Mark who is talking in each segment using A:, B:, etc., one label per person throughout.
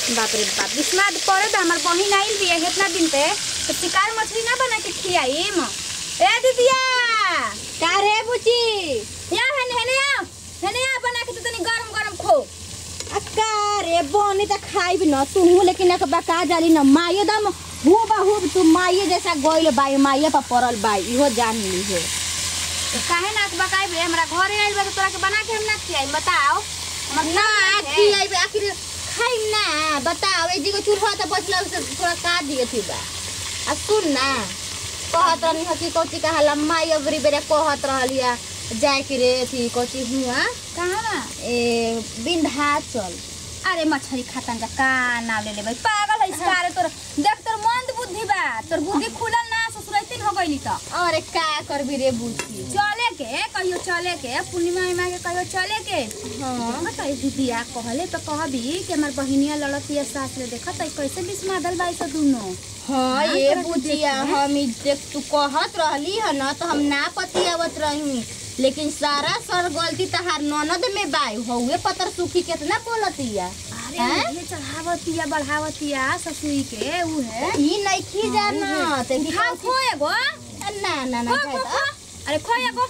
A: बाप रे बाप विस्माद पड़े तो हमार बहिन आइल बिया इतना दिन पे तो शिकार मछली ना बना के खियाईम ए दीदिया
B: का रे बुची
A: या हेने हेने आ हेने आ बना के तू तनी गरम गरम खो
B: अक्का रे बोनी त खाइब न तू लेकिन एक बका जाली न माये दम हु बहु तू माये जैसा गोइल बाई माये पर पड़ल बाई इहो जान ली है
A: तो काहे ना के बकाई बे हमरा घरे आइल बा तो तोरा के बना के हम ना खियाई बताओ हमर
B: ना
A: है।
B: खियाइब आखिर खाइब ना बताओ ए जीगो चूल्हा त बचला से थोड़ा का दिए थी बा आ सुन ना कहत रहनी हकी कोची कहा लम्मा अबरी बेरे कहत रहलिया जाए के रे थी कोची हुआ
A: कहाँ बा
B: ए विंध्याचल
A: अरे मछली खातन का का नाम ले ले भाई पागल है सारे तोर देख तोर मंद बुद्धि बा तोर बुद्धि खुलल ना ससुरैतिन हो गइली त
B: अरे का करबी रे बुची
A: चले के कहियो चले के पूर्णिमा उर्णिमा के कहियो चले के
B: हाँ
A: देखत है दीदिया कहले तो कहबी कि हमार बहिनिया लड़तिया सास ले देखत है कैसे बिस्मादल बाई से दुनो
B: हाँ
A: हाँ,
B: ये
A: तोरा के
B: बुचिया
A: देख ले।
B: हम ई देख तू कहत रहली है ना तो हम ना पतियावत रही लेकिन सारा सर गलती तहार ननद में बाई हउए पतर सुखी कितना बोलतिया
A: अरे
B: हैं?
A: ये चढ़ावतिया बढ़ावतिया ससुई के उ है
B: ई नइखी जाना ते की
A: उठा खो एगो
B: ना ना ना
A: खो खो खो अरे खो एगो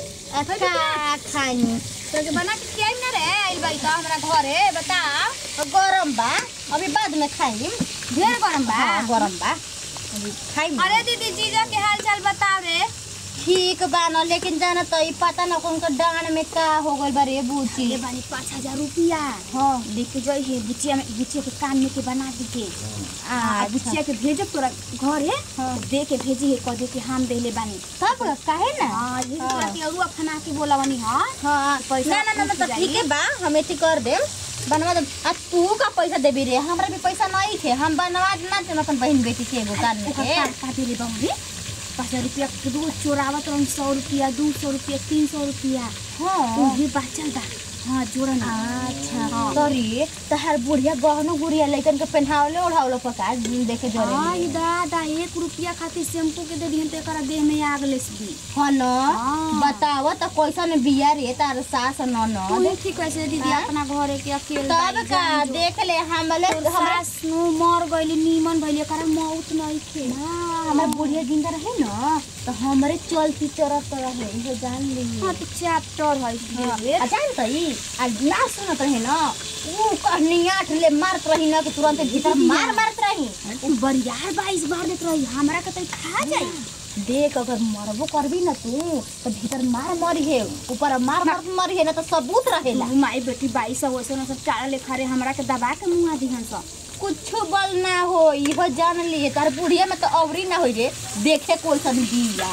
B: अच्छा खानी
A: तो के बना के खियाई ना रे आइल बाई तो हमरा घरे बताओ
B: गरम बा अभी बाद में खाई
A: ढेर गरम बा
B: हाँ गरम बा अभी खाई
A: अरे दीदी जीजा के हाल चाल बताओ रे
B: ठीक बा न लेकिन जाना तो ई पता न कौन का डांड में का हो गइल बा रे बुची
A: ये बानी पाँच हजार रुपया
B: हाँ
A: लेके जाई है बुचिया में बुचिया के कान में के बना दी के आ
B: अच्छा।
A: बुचिया के भेजे तोरा घर है
B: हाँ।
A: दे के भेजी है कह दे कि हम देले बानी
B: तब काहे ना
A: हां ये
B: हाँ।
A: तोरा के अरुआ खाना के बोला बनी हां
B: हाँ
A: पैसा
B: ना ना ना ना,
A: उठ
B: तो
A: जाई।
B: ठीक है बा हम एती कर देम बनवा दे आ तू का पैसा देबी रे हमरा भी पैसा नहीं थे हम बनवा ना देम अपन बहन बेटी के एगो कान में के
A: का देले बाबू पाँच हजार रुपया के दू चोरावत रही सौ रुपया दू सौ रुपया तीन सौ रुपया
B: हाँ
A: ये बाचल बा हाँ जोड़ा ना
B: अच्छा
A: हाँ।
B: तोरी तहार बुढ़िया गहनो गुड़िया लइकन के पहनावले ओढ़ावले पका देखे जरे
A: हाँ ये दादा एक रुपया खातिर शैम्पू के दे दिहन तो एकरा देह में आग लेस दी
B: हाँ न
A: हाँ।
B: बताव त कैसन बिया रे तार सास ननद
A: तू ठीक कैसे दीदी
B: हाँ?
A: अपना घरे के अकेले
B: तब
A: बाई
B: का
A: जान जो।
B: देख ले हमले
A: तोर
B: हमरा
A: सास नु मर गइली नीमन भइली एकरा मौत नहीं थे
B: हाँ, हमर बुढ़िया जिंदा रहे न तो हमरे चलती चरत रहे इहो जान ली
A: हाँ तो चैप्टर है
B: हाँ, आ जान त ई आ ना सुनत रहे न ऊ कहनियाठ ले मारत रही न कि तुरंत भीतर मार मारत रही
A: उ बरियार बाईस बार देत रही हमरा के तो खा जाई
B: देख अगर मरबो करबी न तू तो भीतर मार मरी है ऊपर मार मार मरी है न तो सबूत रहेला
A: तू माई बेटी बाईस सौ वैसे सब चारा लेखा रे हमरा के दबा के मुआ दिहन सब
B: कुछो बल ना हो इहो जान लिए तार बुढ़िया में तो अवरी ना हो रे देखे कोई सन दिया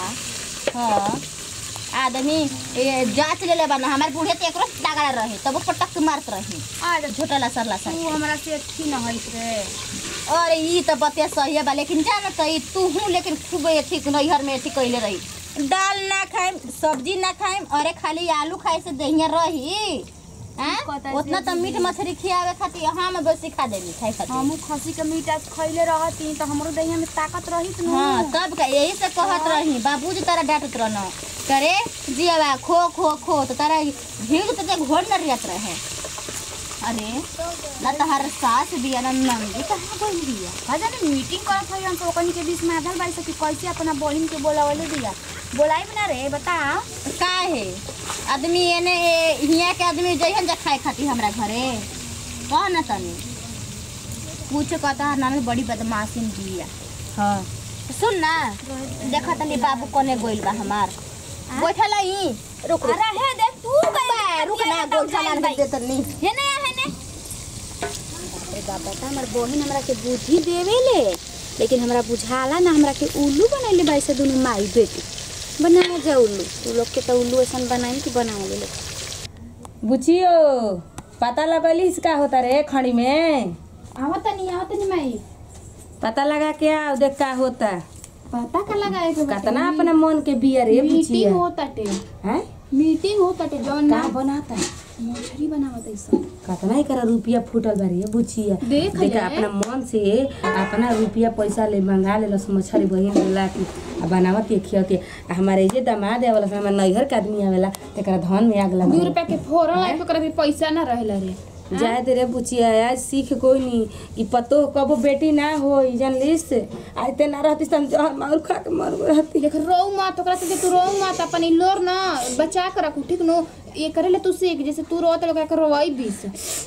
B: हाँ आदमी ए, जांच ले ले बना हमारे बुढ़िया तो एकरो तगड़ा रहे तब पटक मारत रही
A: अरे
B: झोटला सरला
A: तू
B: सर
A: हमरा से अच्छी न होइत रे
B: अरे ई तो बतिया सही बा लेकिन जान त ई तू हूँ लेकिन खूब अथी नैहर में अथी कैले रही दाल ना खाइम सब्जी ना खाइम अरे खाली आलू खाए से दहिया रही हाँ?
A: पता
B: उतना
A: से
B: तो मीट मछली खियावे खातिर हम बस सिखा देनी खाए खातिर
A: हमू खसी के मीट आज खैले रहती तो हमरो देहिया में ताकत रहित न
B: हाँ तब का यही से कहत रही बाबूजी तारा डांटत रहन करे जियावा खो खो खो तो तारा भीड़ तो ते घोड़ न रियत रहे अरे ना तहार सास बिया ना नंदी कहाँ गई बिया
A: हजारे मीटिंग करत हई हम तो ओकनी के बीच में आधल बाई सकी कैसे अपना बहिन के बोलावले दिया बोलाई ना रे बता
B: का है आदमी एने ए- हियां के आदमी जइहन जा खाए खातिर हमरा घरे कह ना तनी कुछ कहता है नानी बड़ी बदमाशिन बिया हाँ सुन ना देखा तनी बाबू कोने गोइल बा हमार बैठल ही रुक रुक
A: अरे हे देख तू
B: बा, रुक ना गोइठा ना दे तनी
A: हेने हेने अरे बाबा ता हमर बहिन हमरा के बुद्धि देवेले लेकिन हमरा बुझाला ना हमरा के उल्लू बनैले बाई से दुनु माई बेटी बना जा उल्लू तू लोग के तो उल्लू ऐसन बनाई कि बना ले
C: बुचियो पता लगलिस का होता रे खड़ी में
A: आवत नहीं आवत नहीं माई
C: पता लगा के आओ देख का होता
A: पता का लगाए के
C: कतना अपना मन के बिया रे बुचिया
A: मीटिंग होताटे
C: हैं
A: मीटिंग होताटे जौन
C: का
A: ना
C: बनाता
A: मछली बनावत ऐसा
C: कतना ही करा रुपया फूटल बारी है बुचिया
A: देख
C: देखा
A: ले।
C: अपना मन से अपना रुपया पैसा ले मंगा ले लस मछली बहिन बोला कि आ बनावत ये खियत आ हमारे ये दामाद आवेला हमारे नैहर के आदमी आवेला तेकरा धन में आग
D: दू
C: लगा
D: रुपया के फोरन लाइफ ओकरा भी पैसा ना रहेला रे
C: जाए दे रे बुचिया आज सीख कोई नहीं ई पतो कबो बेटी ना हो जानलिस आज ते ना रहती हम जहर मार खा के मर गई रहती
B: देख रो मत ओकरा से तू रो मत अपन ई लोर ना बचा के रखू ठीक नो ये करे ले तू सीख जैसे तू रोत लोग के रोवाई बीस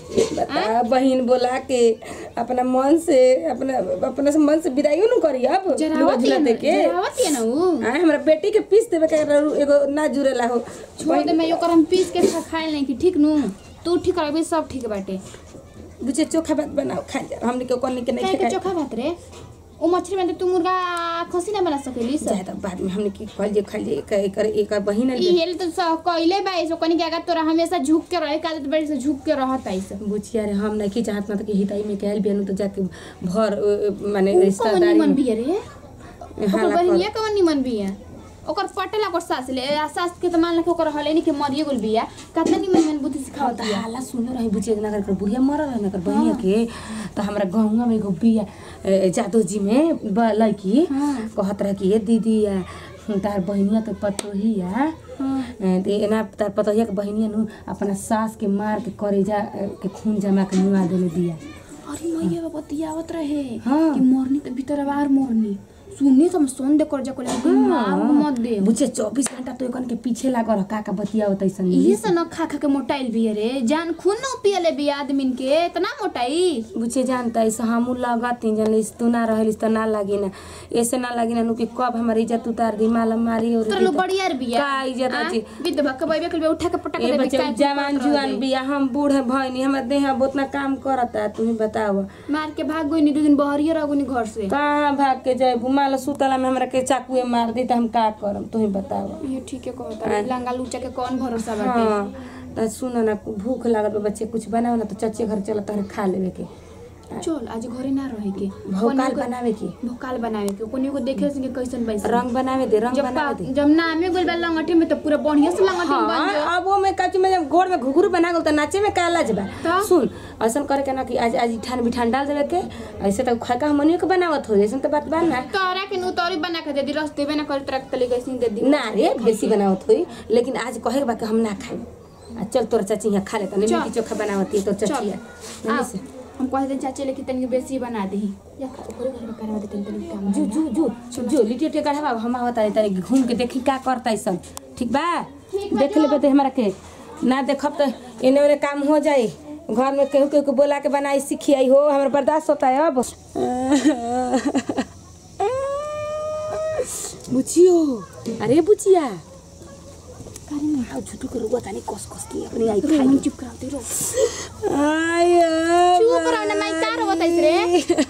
C: बता बहन बोला के अपना मन से अपना अपना से मन से विदाइयो न करी अब
B: जरावत
C: झूला
B: है
C: दे
B: ना
C: के
B: जरावत है ना ऊ
C: आए हमरा बेटी के पीस देवे के एगो ना जुरेला हो
B: छोड़ दे मैं ओकर हम पीस के खा खाए नहीं कि ठीक नु तू ठीक रहबे सब ठीक बाटे
C: बुचे चोखा भात बनाओ खा जा हमने के कोनी के
B: काहे
C: नहीं
B: के
C: खाए
B: चोखा भात रे ओ मछली में तो तू मुर्गा खसी ना बना सकेली
C: जाए तो बाद में हमने की कहल जे खाल जे एक कर एक बहिन
B: ई हेल तो सब कइले बा ऐसो कनी के अगर तोरा हमेशा झुक के रहे काले तो बड़ी से झुक के रहत ऐसे
C: बुचिया रे हम नहीं की चाहत ना तो कि हिताई में कहल बियानु तो जाके भर अ, अ, माने
B: कौन
C: रिश्तेदारी
B: निमन
C: में
B: बिया रे ओकर
C: हाला कर।
B: बहिनिया कौन निमन बिया ओकर पटेला ओकर सास ले आ सास के तो मान ला के ओकर हले नहीं के मरिए गेल बिया कतना निमन निमन बुद्धि सिखावत बिया
C: हाला सुनो रही बुचिया के नगर कर बुढ़िया मरल है नगर बहिनिया के तो हमरा गाँव में एगो बिया अ, जादव जी में ब- लड़की कहत रहे कि ये दीदी आ, तार बहिनिया के पतोहिया अ, ते एना तार पतोहिया के बहिनिया नु अपना सास के मार के करेजा अ, के खून जमा के मुआ देले दिया
B: अरे मैया बाबा बतियावत रहे
C: हाँ।
B: कि मरनी तो भीतर बाहर मरनी सुननी तो हम सुन दे कर जा को लेकिन मार मत दे
C: बुझे चौबीस घंटा तो एकन के पीछे लागल का का बतिया होतै सन
B: इहे से न खा खा के मोटाइल बिया रे जान खून न पियले बिया आदमीन के इतना मोटाई
C: बुझे जानता है हमू लगती जनिस तू ना रहलिस तो ना लागी ना ऐसे ना लागी ना नु कि कब हमारी इज्जत उतार दी माला मारी और
B: तोरा लो बढ़िया रे बिया
C: का इज्जत
B: आ?
C: अछि?
B: विधवा के बैबे के उठा के पटक
C: ए
B: देबे
C: बच्चे
B: काय
C: जवान जुआन बिया हम बूढ़ भइनी हमर देह अब उतना काम करता तू ही बताव
B: मार के भाग गई दो दिन बहरिया रह गई घर से
C: कहाँ भाग के जाए माला सुतला में हमरा के चाकुए मार दी त हम का करम तू ही बताव
B: ये ठीक है कहता लंगा लूचा के कौन भरोसा बाटे
C: हाँ त सुनो ना भूख लागल बा बच्चे कुछ बनाओ ना तो चचे घर चल तहरा खा लेवे के
B: चल आज घरे ना रहे के
C: भोकाल बनावे के
B: भोकाल बनावे के कोनी को देखे से कैसन बैसे
C: रंग बनावे दे रंग
B: जब
C: बनावे दे
B: पा- जब नामे गोल बा लंगटी में तो पूरा बढ़िया से लंगटी में बन जा
C: हाँ अब वो में कचू में जब घोड़ में घुघरू बना गल त नाचे में का लाज बा
B: तो?
C: सुन ऐसन करे के ना कि आज आज ठान बिठान डाल देवे के ऐसे तो खा का हमनियो के बनावत हो ऐसन तो बात बा ना
B: तोरा के नु तोरी बना के दे दी रस देबे ना कर तरह तले कैसे दे दी
C: ना रे बेसी बनावत होई लेकिन आज कहे के बा कि हम ना खाई आ चल तोर चाची यहाँ खा लेता नहीं
B: चल।
C: की चोखा बनावती है तोर चाची है
B: आ, हम कह दे चाची लेके तनी बेसी बना दे या ओकरे घर में करवा दे तनी तनी काम
C: जू जू जू जो लिट्टी टे गढ़वा हम आवत तारी तारी घूम के देखी का करता सब ठीक बा देख लेबे तो हमरा के ना देखब तो एने ओने काम हो जाई घर में केहू केहू के बोला के बनाई सीखी आई हो हमरा बर्दाश्त होता है अब बुचियो अरे बुचिया आओ झूठू के रुआ तानी कस कस की अपनी आई
B: रो
C: खाई
B: हम चुप करा दे रो
C: आय
B: चुप रहो ना मैं का रो बताइस रे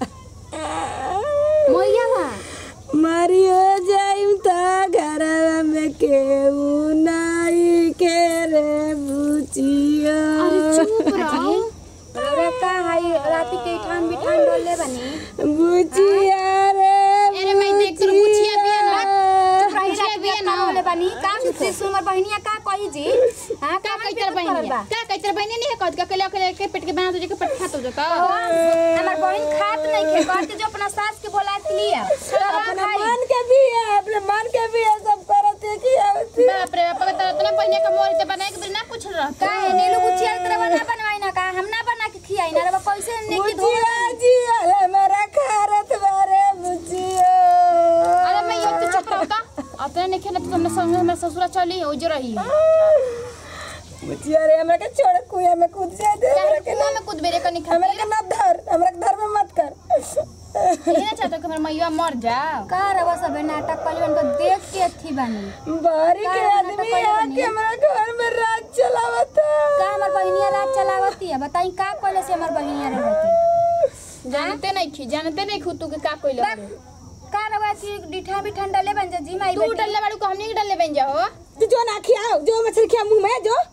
B: मोइया बा
C: मरियो जाइम त घरवा में केहू नाई के रे बुचिया
B: अरे चुप रहो
A: रौरा का हाई राती के ठान बिठान डोले बनी
C: बुचिया रे
B: अरे मैं देख तो बुचिया भी है ना
A: रही
B: बुचिया
A: राती
B: भी है
A: के
B: ना
A: डोले बनी का से सुमर बहनिया का कही जी हां
B: का कैतर बहनिया का कैतर बहनिया नहीं है कहत का कले कले के पेट के बना तुझे के पेट खा तो का
A: हमार बहन खात नहीं खे कहते जो अपना सास के बोला लिया
C: अपना मन के भी है अपने मन के भी है सब करत है कि आवती
B: बाप रे बाप का तरह बहनिया का मोर से बनाए के बिना ना कुछ रहता
A: का है नीलू बुचिया तरह ना बनवाई ना का हम ना बना के खियाई ना रे कैसे ने की धो
C: बुचिया जी अरे मेरा खारत बारे बुचिया
B: अरे मैं ये तो चुप रहता अपने नहीं खेला तो हमने संग में ससुरा चली हो जो रही
C: बुचिया रे हमरा के छोड़ कुया में कूद जाए दे हमरा के
B: कुआं में कूद बेरे कनी
C: हमरा
B: खाती
C: के मत धर हमरा के धर में मत कर
B: ये ना चाहता कि हमारा मैया मर जाओ
A: का रवा सब नाटक कली उनको देख के थी बनी
C: बारी के
A: का
C: आदमी
A: नाटक कइले
C: आके हमरा घर में राज चलावता
A: का हमार बहनिया रात चलावती है बताई का कोले से हमार बहनिया रहती
B: जानते नहीं खी जानते नहीं खू तू के का कोई लगे
A: का रवा की डिठा भी ठंडा ले बन जा जी माई
B: तू
A: बेटी
B: डल्ले बाड़ू को हमने के डल्ले बन जाओ
C: तू जो ना खियाओ जो मछली खिया मुंह में जो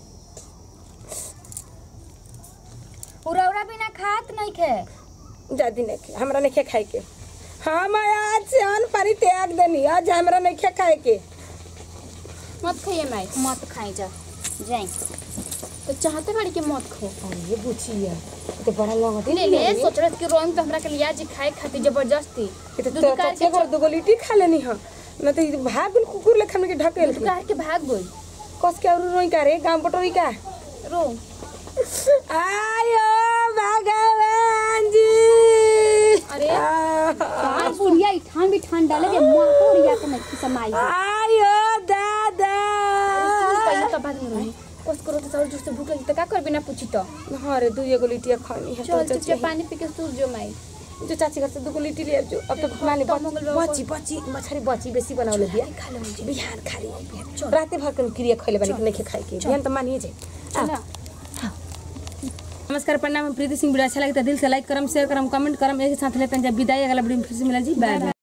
A: उरौरा बिना खात नहीं खे
C: जादी नहीं खिया हमरा नहीं खिया खाए के हम आज से अन पानी त्याग देनी आज हमरा नहीं खिया खाए के
B: मत खाइए मैं
A: मत खाई जा जाई
B: तो चाहते बाड़ी के मत खो
C: अरे बुचिया तो बड़ा लंगटी
B: ले ले सोच रहे थे कि रोइंग तो हमरा के लिया जी खाए खाती जबरदस्ती
C: ये तो
B: दूध
C: तोरा
B: कार
C: चाचे
B: के
C: घर दुगो लिट्टी खा लेनी हां न तो ये भाग बिन कुकुर लेखन के ढकेल
B: दूध कार के भाग गई
C: कस के और रोई का रे गांव पटोरी का
B: रो
C: आयो भगवान जी
A: अरे कहाँ बुढ़िया ई ठान भी ठान डाले के मुंह तोड़िया के नहीं समाई
C: आयो दादा
A: पहले तो बाद में रही कोस करो तो और जोर से भूख लगी तो का कर बिना पूछी तो
C: हाँ रे दुई एगो लिट्टिया खानी है
A: चल
C: तो
A: चुपचाप पानी पी के सूर जो माई
C: जो चाची घर से दुगो लिट्टी ले जो अब तो माने बची बची मछरी बची बेसी बनावले दिया बिहान खा ली राते भर के क्रिया खइले बानी नहीं खाए के बिहान तो मानिए जे
A: चल
C: नमस्कार प्रणाम हम प्रीति सिंह वीडियो अच्छा लगे तो दिल से लाइक करम शेयर करम कमेंट करम एक साथ लेते हैं जब विदाई अगला वीडियो में फिर से मिला जी बाय बाय